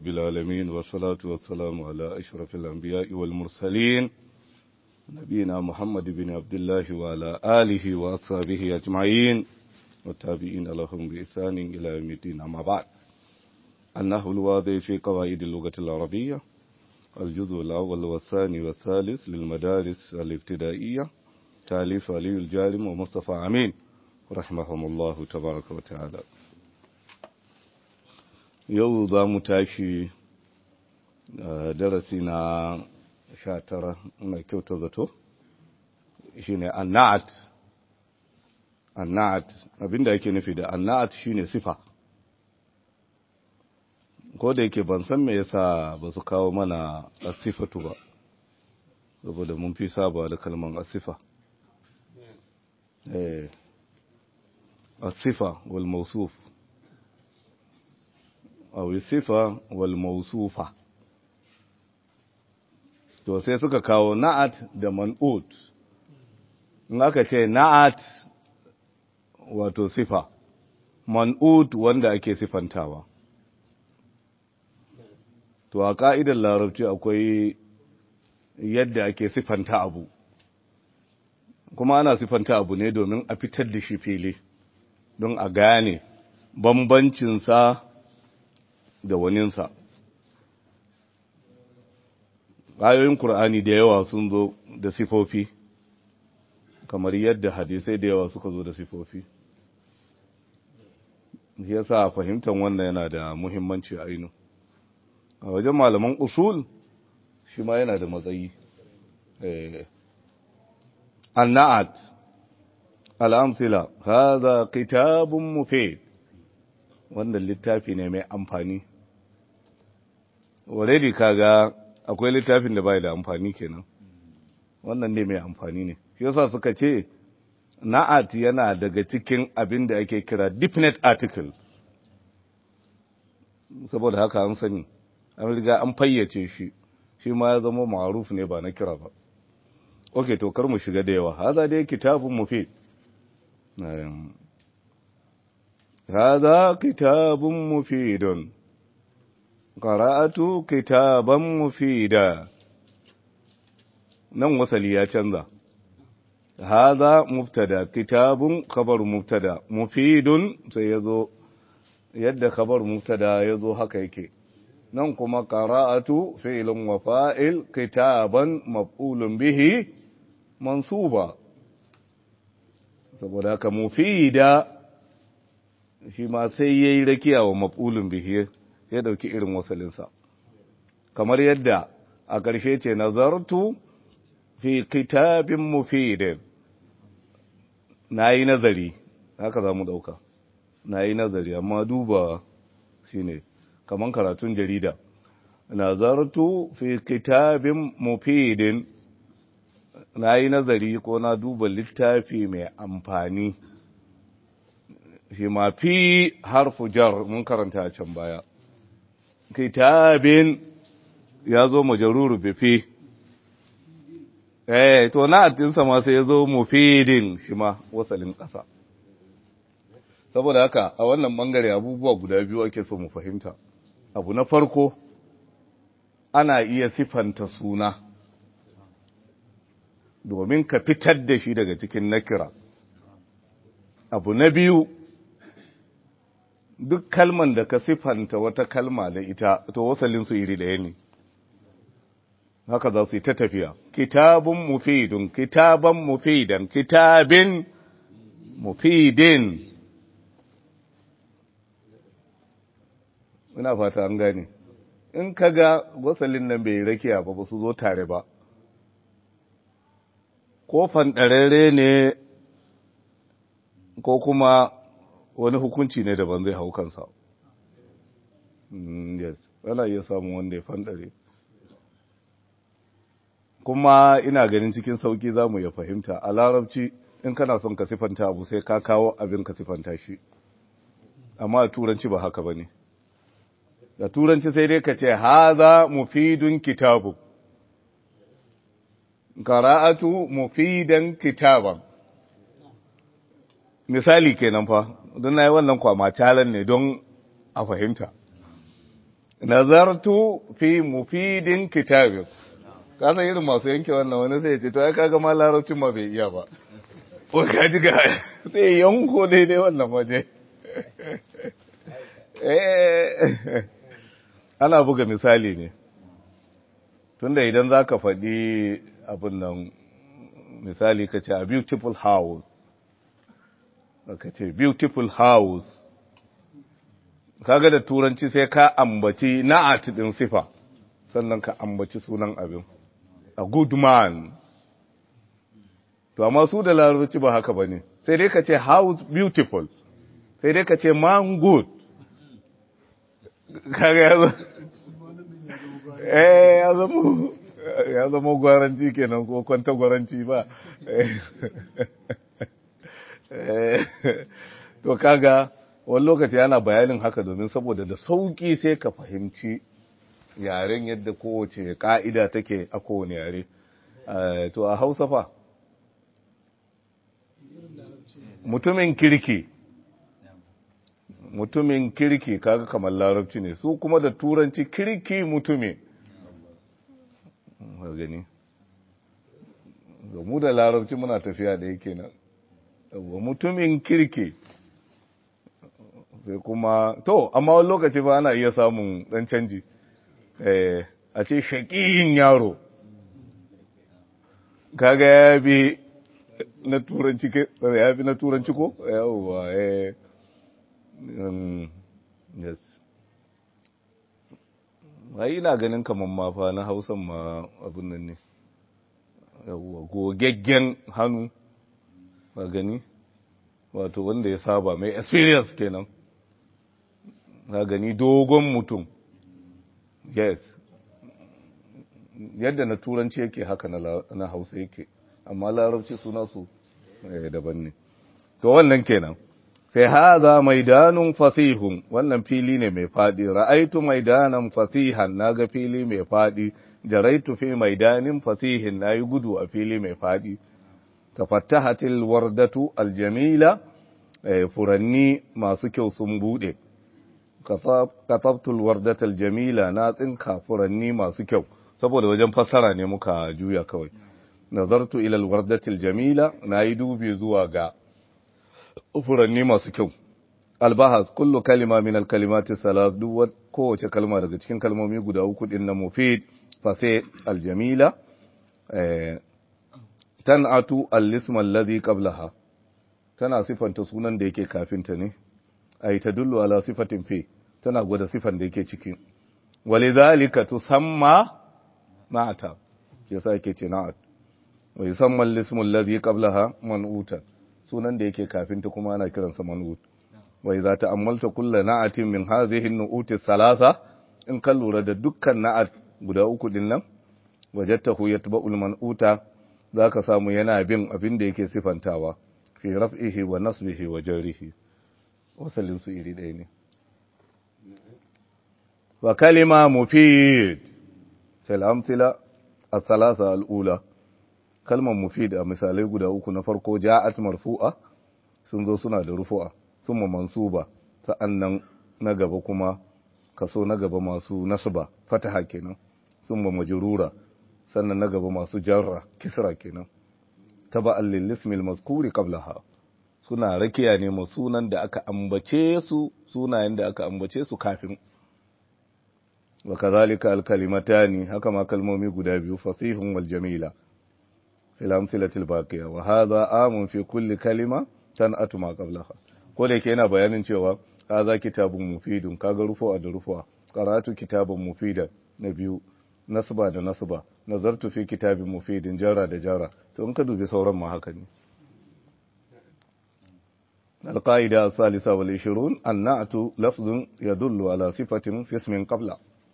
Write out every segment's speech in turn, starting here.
رب العالمين والصلاة والسلام على أشرف الأنبياء والمرسلين نبينا محمد بن عبد الله وعلى آله وأصحابه أجمعين والتابعين لهم بإحسان إلى يوم الدين أما بعد أنه الواضح في قواعد اللغة العربية الجزء الأول والثاني والثالث للمدارس الابتدائية تاليف علي الجارم ومصطفى عمين رحمهم الله تبارك وتعالى yau za mu tashi darasi na sha tara na kyauta zato shi ne anna'at anna'at abinda yake nufi da anna'at shi ne sifa ko da yake ban san me yasa ba su kawo mana asifatu ba saboda mun fi saba da kalman asifa eh asifa wal mawsuf aw sifa wal mawsufa to sai suka kawo na'at da man'ut in aka ce na'at wato sifa man'ut wanda ake sifantawa to a ka'idar larabci akwai yadda ake sifanta abu kuma ana sifanta abu ne domin a fitar da shi fili don a gane bambancinsa da waninsa ayoyin Kur'ani da yawa sun zo da sifofi kamar yadda hadisai da yawa suka zo da sifofi shi yasa fahimtar wannan yana da muhimmanci ainu a wajen malaman usul shi ma yana da matsayi anna'at al'amsila haza kitabun mufid wannan littafi ne mai amfani already kaga akwai littafin da bai da amfani kenan wannan ne mai amfani ne shi yasa suka ce na'at yana daga cikin abin da ake kira definite article saboda haka an sani an riga an fayyace shi shi ma ya zama ma'aruf ne ba na kira ba okay to kar mu shiga da yawa haza dai kitabun mufid هذا كتاب مفيد قرأت كتابا مفيدا nan wasali ya canza haza mubtada kitabun khabar mubtada mufidun sai yazo yadda khabar mubtada yazo haka yake nan kuma qara'atu fi'lun wa fa'il kitaban maf'ulun bihi mansuba saboda haka mufida shi ma sai ya yi rakiya wa maf'ulun bihi ya dauki irin wasalinsa kamar yadda a ƙarshe ce nazartu fi kitabin mufidin na yi nazari haka za mu ɗauka na yi nazari amma duba shi ne kamar karatun jarida nazartu fi kitabin mufidin na yi nazari ko na duba littafi mai amfani shi ma fi harfu jar mun karanta a can baya kitabin ya zo majaruru bifi eh to na atinsa ma sai ya zo mufidin shi ma wasalin ƙasa saboda haka a wannan bangare abubuwa guda biyu ake so mu fahimta abu na farko ana iya sifanta suna domin ka fitar da shi daga cikin nakira abu na biyu duk kalman da ka sifanta wata kalma da ita to wasalinsu iri ɗaya ne haka za su yi ta tafiya kitabun mufidun kitaban mufidan kitabin mufidin ina fata an gane in ka ga wasalin nan bai rakiya ba ba su zo tare ba ko fanɗararre ne ko kuma wani hukunci ne daban zai hau kansa yes ana iya samun wanda ya fanɗare kuma ina ganin cikin sauki za mu ya fahimta a larabci in kana son ka sifanta abu sai ka kawo abin ka sifanta shi amma a turanci ba haka ba ne da turanci sai dai ka ce haza mufidun kitabu qara'atu mufidan kitaban misali kenan fa don nayi wannan kwama talan ne don a fahimta nazartu fi mufidin kitabin kasan irin masu yanke wannan wani sai ce to ya kaga ma larabcin ma bai iya ba ko ka ji ga sai yanko daidai wannan waje ana buga misali ne tunda idan za ka faɗi abin nan misali ka ce a beautiful house ka ce beautiful house kaga da turanci sai ka ambaci na'at din sifa sannan ka ambaci sunan abin a good man to amma su da larabci ba haka bane sai dai ka ce house beautiful sai dai ka ce man good kaga ya eh ya zama ya zama gwaranci kenan ko kwanta gwaranci ba to kaga wani lokaci ana bayanin haka domin saboda da sauki sai ka fahimci yaren yadda kowace ka'ida take a kowane yare to a hausa fa mutumin kirki mutumin kirki kaga kamar larabci ne su kuma da turanci kirki mutumi gani mu da larabci muna tafiya da yake nan mutumin kirki sai kuma to amma wani lokaci ba ana iya samun dan canji a ce shaƙiyin yaro kaga ya bi na turanci ya bi na turanci ko yawwa eh yes ai ina ganin kaman ma fa na hausan ma abin nan ne yawwa gogaggen hannu ba gani wato wanda ya saba mai experience kenan na gani dogon mutum yes yadda na turanci yake haka na hausa yake amma larabci suna su daban ne to wannan kenan sai haza maidanun fasihun wannan fili ne mai fadi ra'aitu maidanan fasihan naga fili mai fadi jaraitu fi maidanin fasihin nayi gudu a fili mai fadi tafattahatil wardatu aljamila furanni masu kyau sun bude katabtul wardatal jamila na tsinka furanni masu kyau saboda wajen fassara ne muka juya kawai nazartu ila alwardatil jamila nayi dubi zuwa ga furanni masu kyau albahas kullu kalima min alkalimati salas duk kowace kalma daga cikin kalmomi guda uku din na mufid fa sai aljamila eh tan'atu al-ism alladhi qablaha tana sifanta sunan da yake kafin ta ne ay tadullu ala sifatin fi tana gwada sifan da yake ciki walidhalika tusamma na'ata yasa yake ce na'at wa yusamma al-ism alladhi qablaha man'utan sunan da yake kafin ta kuma ana kiransa man'ut wa idza ta'ammalta kullu na'atin min hadhihi an-nu'uti thalatha in ka lura da dukkan na'at guda uku din nan wajadtahu yatba'ul man'uta zaka samu yana bin abin da yake sifantawa fi raf'ihi wa nasbihi wa jarrihi wasalin su iri ɗaya ne wa kalima mufid fil amsila as-salasa al-ula kalmar mufid a misalai guda uku na farko ja'at marfu'a sun zo suna da rufu'a summa mansuba sa'annan na gaba kuma kaso na gaba masu nasba fataha kenan summa majrura sannan na gaba masu jarra kisra kenan taba'an lil ismi al mazkuri qablaha suna rakiya ne ma sunan da aka ambace su sunayen da aka ambace su kafin wa kadhalika al kalimatani haka ma kalmomi guda biyu fasihun wal jamila fil amsilatil baqiya wa hadha amun fi kulli kalima tan'atu ma qablaha ko da yake yana bayanin cewa hadha kitabun mufidun kaga rufu'a da rufu'a qara'atu kitaban mufida na biyu nasba da nasba nazartu fi kitabin mufidin jara da jara to in ka dubi sauran ma haka ne القاعدة الثالثة والعشرون النعت لفظ يدل على صفة في اسم قبل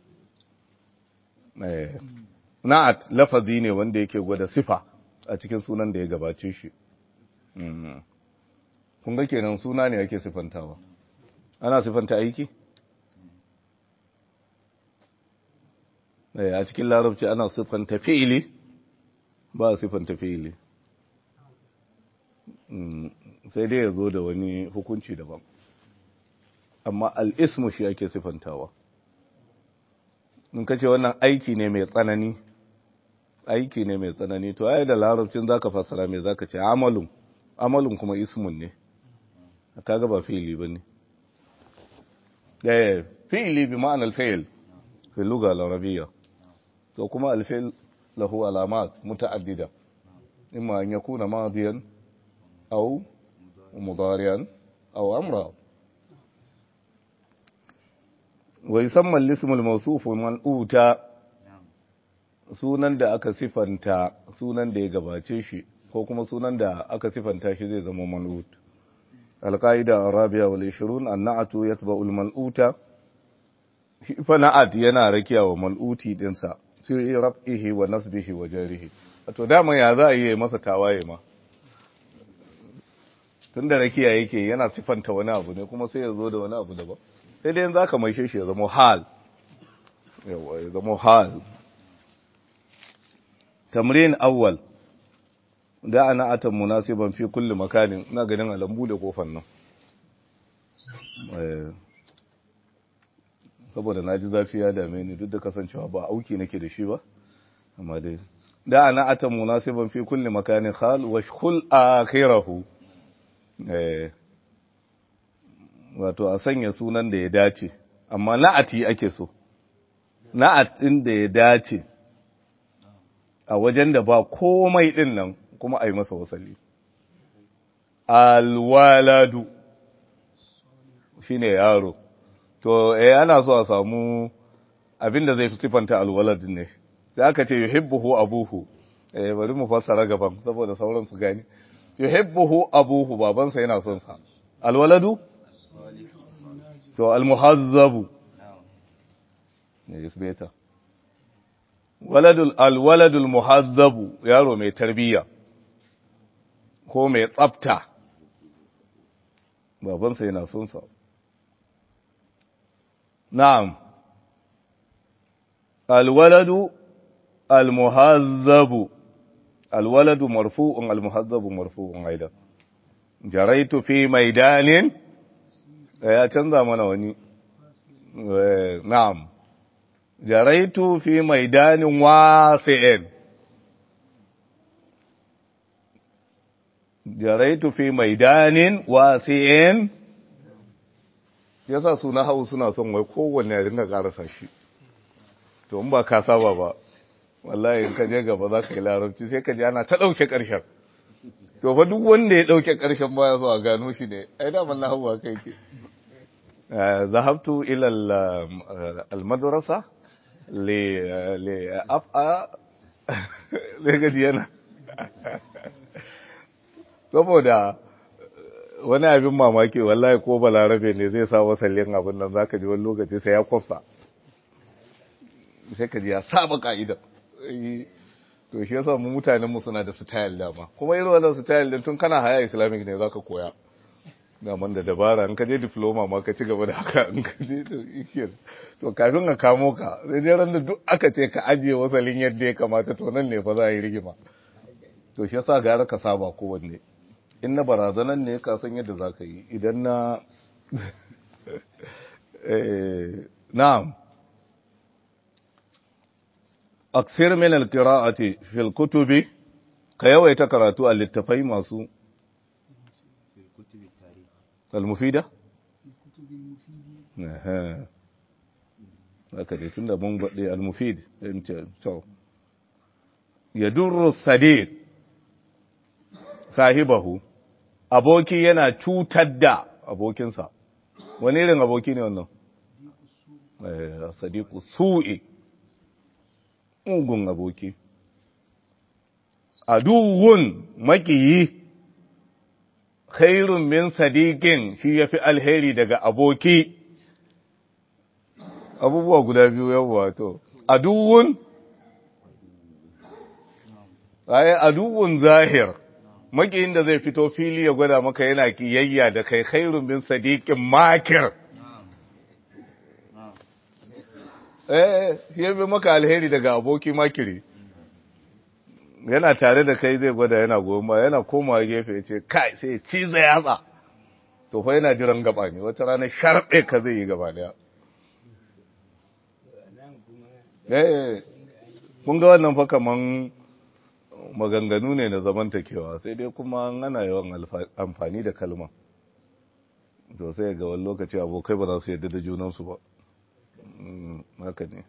na'at lafazi ne wanda yake gwada sifa a cikin sunan da ya gabace shi kun ga kenan suna ne ake sifantawa ana sifanta aiki a cikin larabci ana sifanta fi'ili ba a sifanta fi'ili sai dai ya zo da wani hukunci daban amma al'ismu shi ake sifantawa in ka ce wannan aiki ne mai tsanani aiki ne mai tsanani to ai da larabcin zaka fassara me zaka ce amalun amalun kuma ismun ne kaga ba fi'ili bane eh fi'ili bi ma'anar fi'il fi lugha al-arabiyya to kuma al-fi'l lahu alamat muta'addida imma an yakuna madiyan aw mudariyan aw amra wa yusamma al-ism al-mawsuf man'uta sunan da aka sifanta sunan da ya gabace shi ko kuma sunan da aka sifanta shi zai zama man'ut القاعدة الرابعة والعشرون النعت يتبع المنعوت فنعت yana rakiya wa mal'uti dinsa sai raf'ihi wa nasbihi wa jarihi to dama ya za a yi masa tawaye ma tunda rakiya yake yana sifanta wani abu ne kuma sai ya zo da wani abu daban sai dai za ka maishe shi ya zama hal yawa ya zama hal tamrin awwal da ana atan munasiban fi kulli makanin ina ganin alambu da kofar nan saboda na ji zafi ya dame ni duk da kasancewa ba auki nake da shi ba amma dai da ana atan munasiban fi kulli makanin khal wa shkhul akhirahu eh wato a sanya sunan da ya dace amma na'ati ake so na'atin da ya dace a wajen da ba komai din nan kuma a yi masa wasali. Alwaladu shi ne yaro, to, eh, ana so a samu abinda zai fi siffanta alwaladin ne, da aka ce yuhibbuhu abuhu, eh, bari mu fassara gaban saboda sauran su gani. Yuhibbuhu abuhu babansa yana son sa. Alwaladu? To, almuhazzabu. Ne, is better. Waladul, alwaladul muhazzabu, yaro mai tarbiyya. ko mai tsafta babansa yana son sa na'am alwaladu almuhazzabu alwaladu marfu'un almuhazzabu marfu'un aidan jaraitu fi maidanin ya canza mana wani na'am jaraitu fi maidanin wasi'in jaraitu fi maidanin wasi'in yasa suna hau suna son wai kowanne ya dinga karasa shi to in ba ka saba ba wallahi in ka je gaba za ka yi larabci sai ka ji ana ta ɗauke ƙarshen to fa duk wanda ya ɗauke ƙarshen ba ya so a gano shi ne ai daman na hau kai ke zahabtu ila al-madrasa li li af'a le gaji yana saboda wani abin mamaki wallahi ko balarabe ne zai sa wasallin abin nan zaka ji wani lokaci sai ya kwafsa sai ka ji ya saba ka'ida to shi yasa mu mutanen mu suna da style dama kuma irin wannan style din tun kana haya islamic ne zaka koya daman da dabara in ka je diploma ma ka ci gaba da haka in ka je to ikiyar to kafin ka kamo ka sai dai ran da duk aka ce ka ajiye wasalin yadda ya kamata to nan ne fa za a yi rigima to shi yasa gara ka saba kowanne in na barazanan ne ka san yadda za ka yi idan na na'am aksir min alqira'ati fil kutubi ka yawaita karatu a littafai masu al-mufida eh haka dai tunda mun gode al-mufid to yadurru sadiq sahibahu aboki yana cutar da abokinsa wani irin aboki ne wannan sadiku su'i ungun aboki aduwun makiyi khairun min sadiqin shi yafi alheri daga aboki abubuwa guda biyu yawa to aduwun ay aduwun zahir makiyin da zai fito fili ya gwada maka yana kiyayya da kai khairun bin sadiqin makir eh shi bi maka alheri daga aboki makiri yana tare da kai zai gwada yana goma yana komawa gefe ya ce kai sai ci zai yatsa to fa yana jiran gaba ne wata rana sharɓe ka zai yi gaba daya eh kun ga wannan fa kaman maganganu ne na zamantakewa sai dai kuma ana yawan amfani da kalma to sai ga wani lokaci abokai ba za su yarda da junansu ba haka ne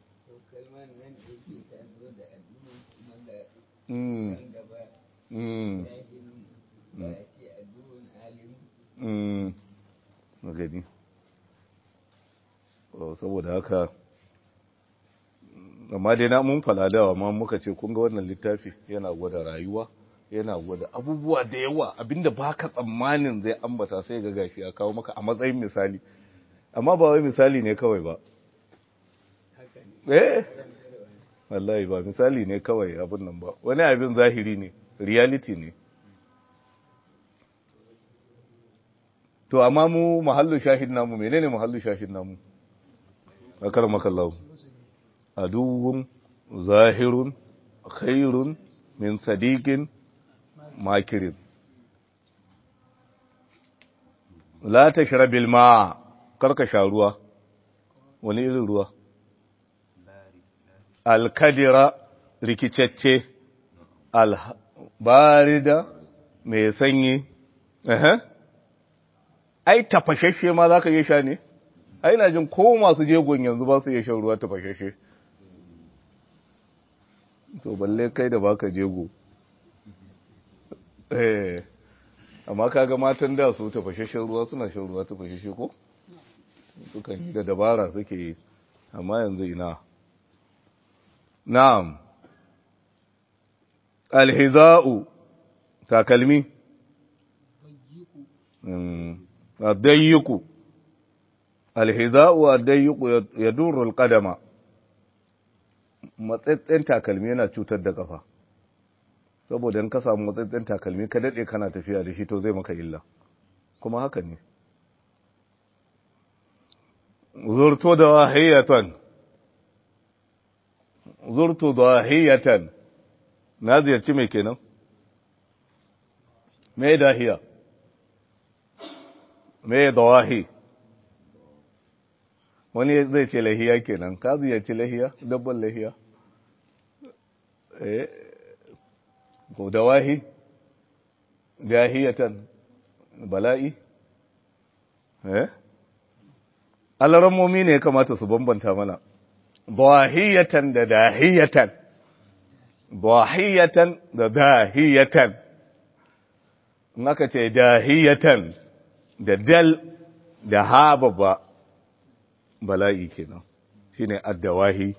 gani saboda haka amma dai na mun faladawa amma muka ce kun ga wannan littafi yana gwada rayuwa yana gwada abubuwa da yawa abinda baka tsammanin zai ambata sai ga gashi ya kawo maka a matsayin misali amma ba wai misali ne kawai ba eh wallahi ba misali ne kawai abin nan ba wani abin zahiri ne reality ne to amma mu mahallu shahid namu menene mahallu shahid namu akar makallahu aduwwun zahirun khairun min sadiqin makirin la tashrabil ma karka sha ruwa wani irin ruwa alkadira rikicecce albarida mai sanyi ai tafashashe ma za ka yi sha ne ai na jin ko masu jegon yanzu ba su iya shan ruwa tafashashe to balle kai da baka jego eh amma kaga matan da su tafashashen ruwa suna shan ruwa tafashashe ko sukan yi da dabara suke yi amma yanzu ina na'am alhiza'u takalmi addayyuku alhiza'u addayyuku yadurru alqadama matsatsen takalmi yana cutar da kafa saboda in ka samu matsatsen takalmi ka dade kana tafiya da shi to zai maka illa kuma haka ne zurto da wahiyatan zurtu dahiyatan na ziyarci mai kenan me dahiya me dawahi wani zai ce lahiya kenan ka ziyarci lahiya dabban lahiya eh ko dawahi dahiyatan bala'i eh alarammomi ne ya kamata su bambanta mana dahiyatan da dahiyatan dahiyatan da dahiyatan in aka ce dahiyatan da dal da ha babba bala'i kenan shine addawahi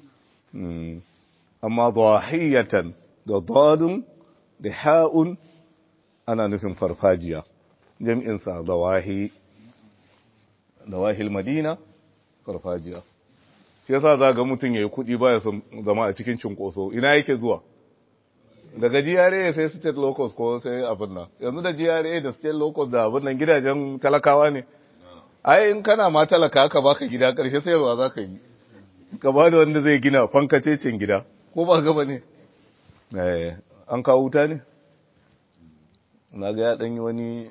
amma dahiyatan da dadun da ha'un ana nufin farfajiya jam'insa dawahi dawahil madina farfajiya shi yasa za ga mutum ya yi kuɗi baya son zama a cikin cinkoso ina yake zuwa daga GRA sai state locals ko sai abin nan yanzu da GRA da state locals da abin nan gidajen talakawa ne ai in kana ma talaka ka baka gida karshe sai ba za ka yi ka ba da wanda zai gina fankacecin gida ko ba gaba ne eh an kawo wuta ne na ga ya danyi wani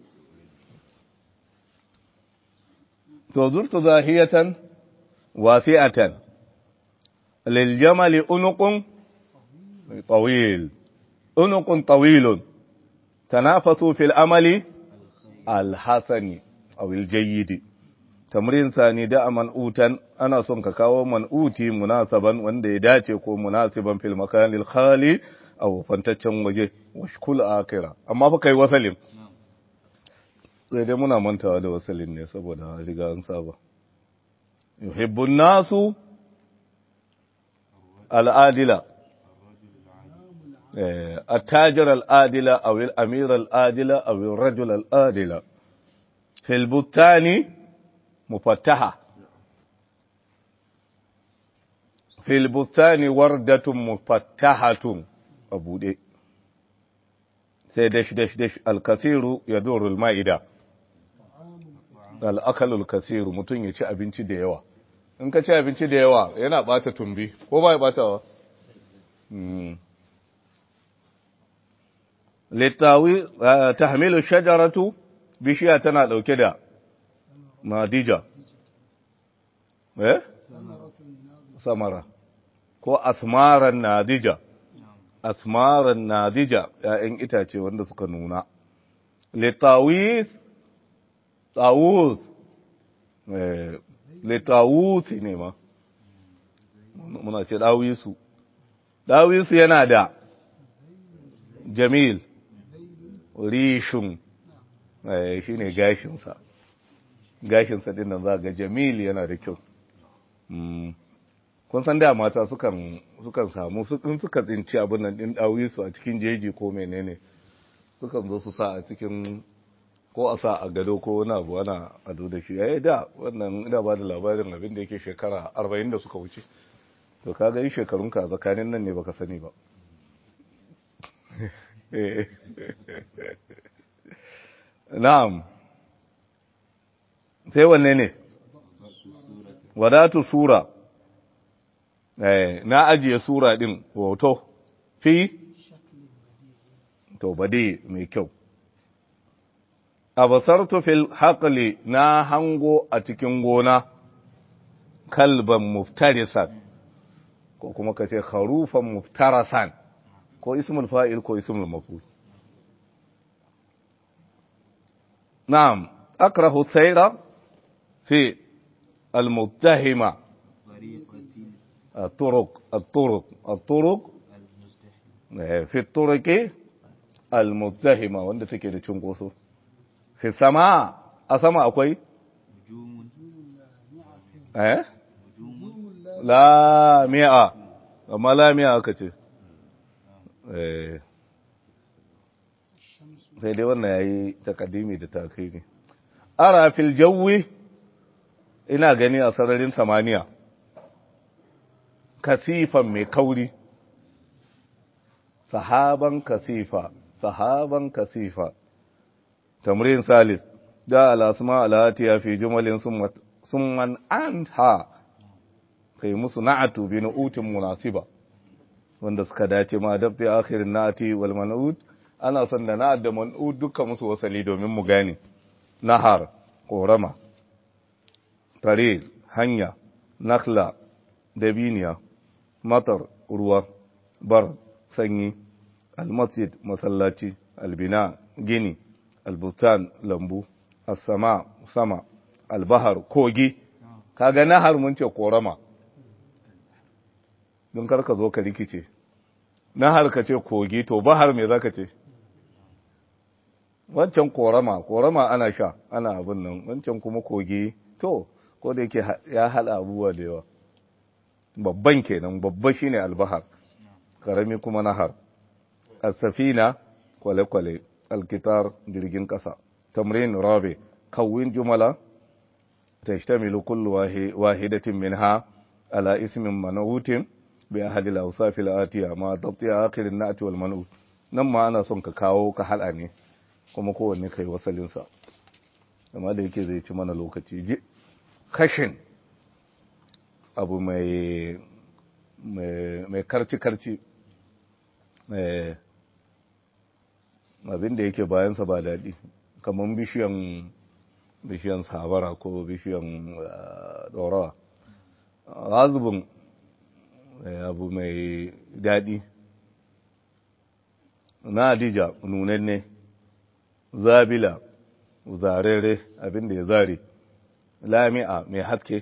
to zurtu zahiyatan wasi'atan lil jamali unuqun طويل عنق طويل تنافسوا في العمل الحسن أو الجيد تمرين ثاني دع منؤوتا أنا صنك كاو منؤوتي مناسبا وانده داتي كو مناسبا في المكان الخالي أو فانتشن وجه وشكل آكرا أما فكي وسلم sai dai muna mantawa da wasalin ne saboda riga an saba yuhibbun nasu al'adila التاجر الآدلة أو الأمير الآدلة أو الرجل الآدلة في البستان مفتحة في البستان وردة مفتحة أبو دي سيدش دش دش الكثير يدور المائدة الأكل الكثير mutum ya ci abinci da yawa in ka ci abinci da yawa yana bata tumbi ko ba ya batawa littawi tahmilu shajaratu bishiya tana dauke da madija eh samara ko asmaran nadija asmaran nadija ‘ya'yan itace wanda suka nuna litawis tawus litawus ne ma muna ce dawisu dawisu yana da jamil rishun shi ne gashinsa gashinsa din nan za ga jamil yana da kyau kun san da mata sukan sukan samu in suka tsinci abin nan din dawisu a cikin jeji ko menene sukan zo su sa a cikin ko a sa a gado ko wani abu ana ado da shi yayi da wannan ina ba da labarin abin da yake shekara 40 da suka wuce to ka ga yi shekarun ka tsakanin nan ne baka sani ba na'am sai wanne ne wadatu sura na ajiye sura din hoto fi to bade mai kyau abasartu fil haqli na hango a cikin gona kalban muftarisan ko kuma kace kharufan muftarasan ko ismul fa'il ko ismul maf'ul na'am akrahu sayra fi al-muttahima الطرق الطرق الطرق في الطرق المتهمة wanda take da cunkoso fi sama a sama akwai eh la mi'a amma la mi'a aka ce eh sai dai wannan yayi takaddimi da takhiri ara fil jawi ina gani a sararin samaniya kasifan mai kauri sahaban kasifa sahaban kasifa tamrin salis da alasma alatiya fi jumalin summan anha kai musu na'atu bi nu'utin munasiba wanda suka dace ma dabti akhirin na'ati wal man'ud ana son da na'at da man'ud duka musu wasali domin mu gane nahar korama tare hanya nakhla dabiniya matar ruwa bar sanyi almasjid masallaci albina gini albustan lambu as-sama sama albahar kogi kaga nahar mun ce korama don karka zo ka rikice nahar ka ce kogi to bahar me zaka ce wancan korama korama ana sha ana abin nan wancan kuma kogi to ko da yake ya hada abubuwa da yawa babban kenan babba shine albahar karami kuma nahar as-safina kwale-kwale alkitar jirgin kasa tamrin rabi kawin jumala tashtamilu kullu wahidatin minha ala ismin man'utin bi ahadi al-awsaf al-atiya ma dabti akhir an-na'ti wal man'ut nan ma ana son ka kawo ka hada ne kuma kowanne kai wasalin sa amma da yake zai ci mana lokaci kashin abu mai mai karci-karci abin da yake bayansa ba daɗi kamar bishiyan bishiyan sabara ko bishiyan ɗorawa razubin abu mai daɗi na adija nunanne zabila zarere abin da ya zare lami'a mai haske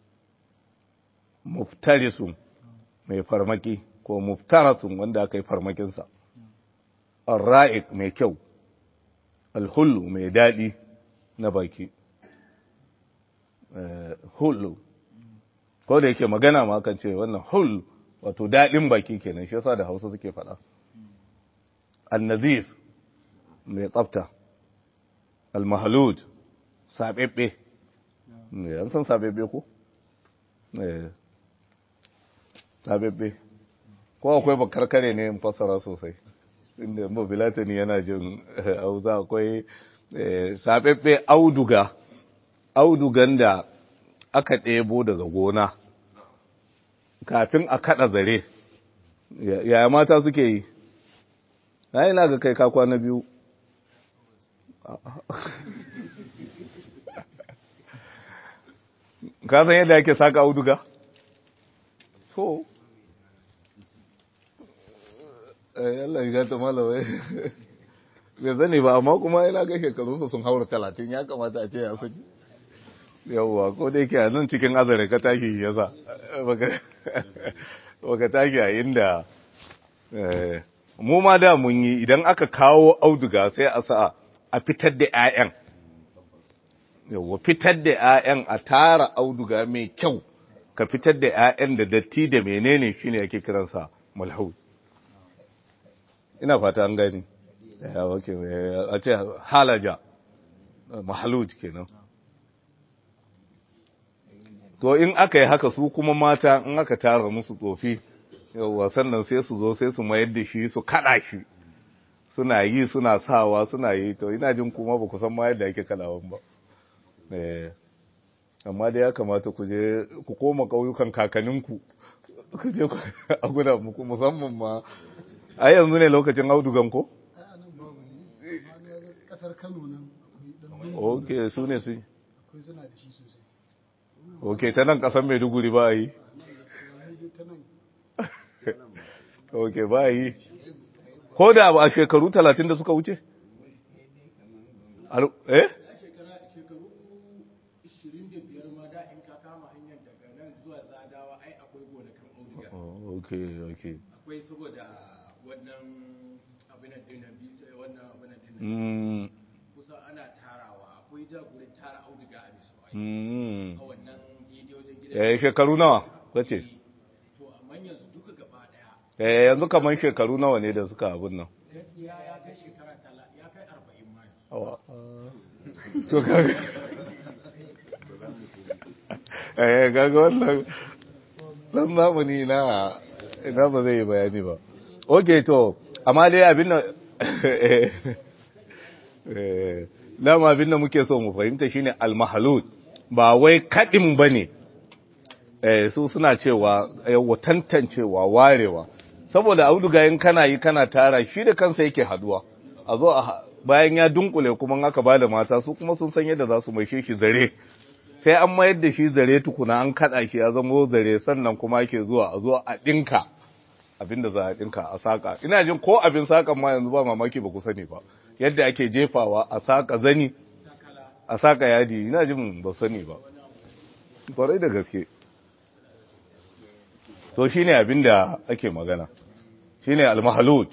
muftarisun mai farmaki ko muftarasun wanda aka yi farmakinsa arra'ik mai kyau alhullu mai daɗi na baki hullu ko da yake magana ma kan ce wannan hullu wato daɗin baki kenan shi yasa da hausa suke faɗa annazif mai tsafta almahalud sabebbe an san sabebbe ko sabebbe ko akwai bakar kare ne fassara sosai inda mobilatani yana jin hausa akwai sabebbe auduga audugan da aka ɗebo daga gona kafin a kaɗa zare yaya mata suke yi na yi ga kai kakwa na biyu ka san yadda ake saka auduga to eh Allah ya gata malawai bai zane ba amma kuma yana ga shekarunsa sun haura talatin ya kamata a ce ya saki yawwa ko da yake a nan cikin azare ka tashi ya sa baka tashi a inda mu ma da mun yi idan aka kawo auduga sai a sa a fitar da 'ya'yan yawwa fitar da 'ya'yan a tara auduga mai kyau ka fitar da 'ya'yan da datti da menene shine yake kiransa malhud ina fata an gani ya wake a ce halaja mahaluj kenan to in aka yi haka su kuma mata in aka tara musu tsofi yawwa sannan sai su zo sai su mayar da shi su kada shi suna yi suna sawa suna yi to ina jin kuma ba ku san ma yadda ake kadawan ba eh amma dai ya kamata ku je ku koma ƙauyukan kakanninku ku je a guda muku musamman ma a yanzu ne lokacin audugan ko? kasar kano nan ok su ne su akwai suna da shi sosai ok ta nan kasar maiduguri ba yi ta nan ok ba yi ko da ba a shekaru talatin da suka wuce? Al- eh? shekara shekaru 25 ma da in ka kama hanyar daga nan zuwa zadawa ai akwai gonakan auduga Oh, ok ok akwai saboda wannan abin da dinan bisa wannan abin da dinan mm, kusa ana tarawa akwai da gurin tara auduga a bisa ai mm. a wannan daidai wajen gidan eh shekaru nawa kace to amma yanzu duka gaba daya eh yanzu kamar shekaru nawa ne da suka abun nan gaskiya ya kai shekara tala ya kai 40 ma yanzu. Awa. to kaga eh kaga wannan dan zamani na ina ba zai yi bayani ba okay to amma dai abin nan eh eh dama abin da muke so mu fahimta shine al-mahlud ba wai kadin bane eh su suna cewa yawa tantancewa warewa saboda auduga in kana yi kana tara shi da kansa yake haduwa a zo a bayan ya dunkule kuma in aka bada mata su kuma sun san yadda za su maishe shi zare sai an mayar da shi zare tukuna an kada shi ya zama zare sannan kuma ake zuwa a zo a dinka abinda za a dinka a saka ina jin ko abin sakan ma yanzu ba mamaki ba ku sani ba yadda ake jefawa a saka zani a saka yadi ina jin ba sani ba kwarai da gaske to shine abinda ake magana shine al-mahlud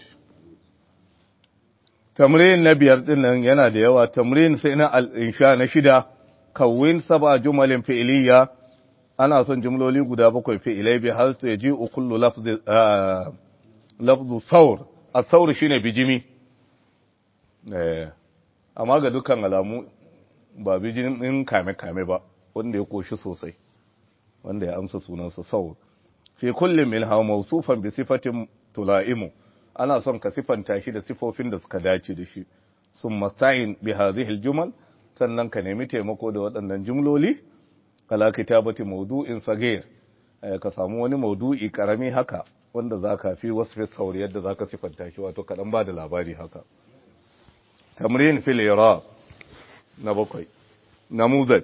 tamrin na biyar din nan yana da yawa tamrin sai na al-insha na shida kawin saba jumalin fi'liya ana son jumloli guda bakwai fi'ilai bi har su yaji kullu lafzi ah, lafzu saur as-saur shine bijimi eh amma ga dukkan alamu ba bijimin kame kame ba wanda ya koshi sosai wanda ya amsa sunansa saur fi kullum minha mawsufan bi sifatin tulaimu ana son ka sifanta shi da sifofin da suka dace da shi summa sa'in bi hadhihi aljumal sannan ka nemi taimako da waɗannan jumloli ala kitabati mawdu'in sagir Eh, ka samu wani mawdu'i karami haka wanda zaka fi wasfi sauri yadda zaka sifanta shi wato kadan ba da labari haka tamrin fil iraq na bakwai namuzaj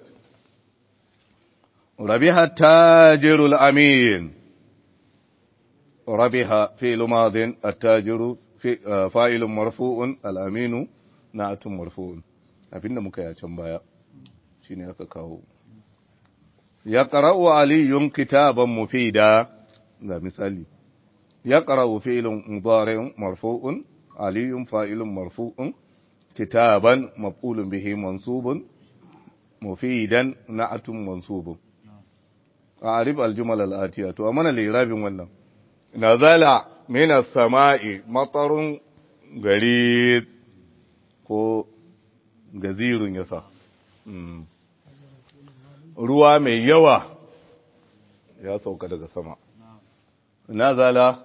rabiha tajirul amin ربح فعل ماض التاجر في فاعل مرفوع الامين نعت مرفوع abinda muka yi can baya shine aka kawo ya qara'u aliyun kitaban mufida ga misali ya qara'u fi'lun mudari'un marfu'un aliyun fa'ilun marfu'un kitaban maf'ulun bihi mansubun mufidan na'atun mansubun a'rib al-jumal al-atiya to amana lirabin wannan nazala mina sama'i matsarun gari ko gazirun yasa ruwa mai yawa ya sauka daga sama nazala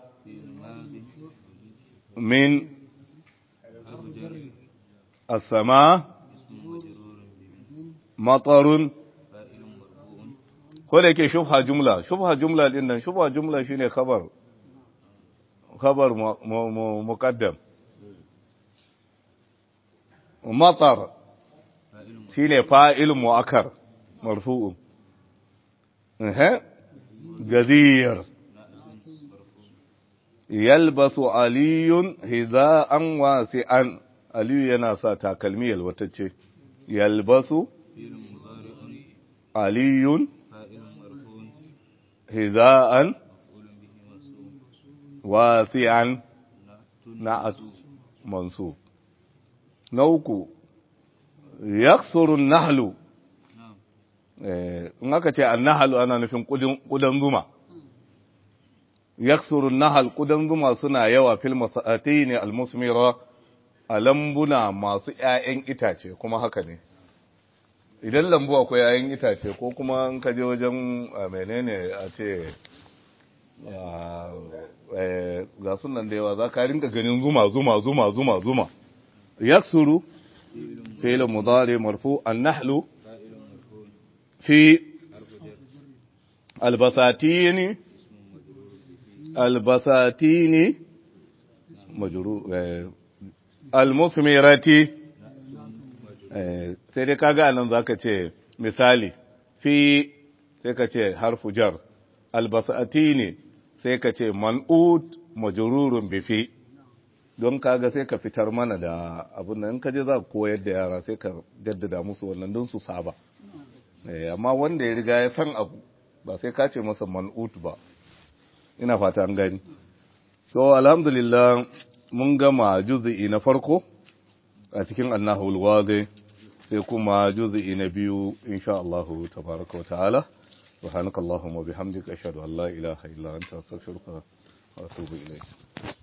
min asama matsarun ko da yake shubha jumla shubha jumla din nan shubha jumla shine khabar خبر مقدم مطر شيني فاعل مؤخر مرفوع اها غدير yalbasu aliyun hiza'an wasi'an aliyu yana sa takalmi yalwatacce yalbasu aliyun hiza'an wasi'an na'at mansub na uku yaksurun nahlu in aka ce annahalu ana nufin kudan zuma yaksurun nahal kudan zuma suna yawa fil masati ne almusmira a lambuna masu ƴaƴan itace kuma haka ne idan lambu akwai ƴaƴan itace ko kuma in ka je wajen menene a ce ga sunan da yawa za ka rinka ganin zuma zuma zuma zuma zuma yaksuru fi'l mudari marfu an-nahlu في البساتين البساتين مجرور المثمرة sai dai kaga nan zaka ce misali fi sai ka ce harfu jar albasatini sai ka ce man'ut majrurun bi fi don kaga sai ka fitar mana da abin nan in ka je za ka koyar da yara sai ka jaddada musu wannan don su saba amma wanda ya riga ya san abu ba sai ka ce masa man'ut ba ina fata an gani so alhamdulillah mun gama juz'i na farko a cikin annahul wazi sai kuma juz'i na biyu insha Allah tabaraka wa ta'ala subhanakallahumma bihamdika ashhadu an la ilaha illa anta astaghfiruka wa atubu ilayk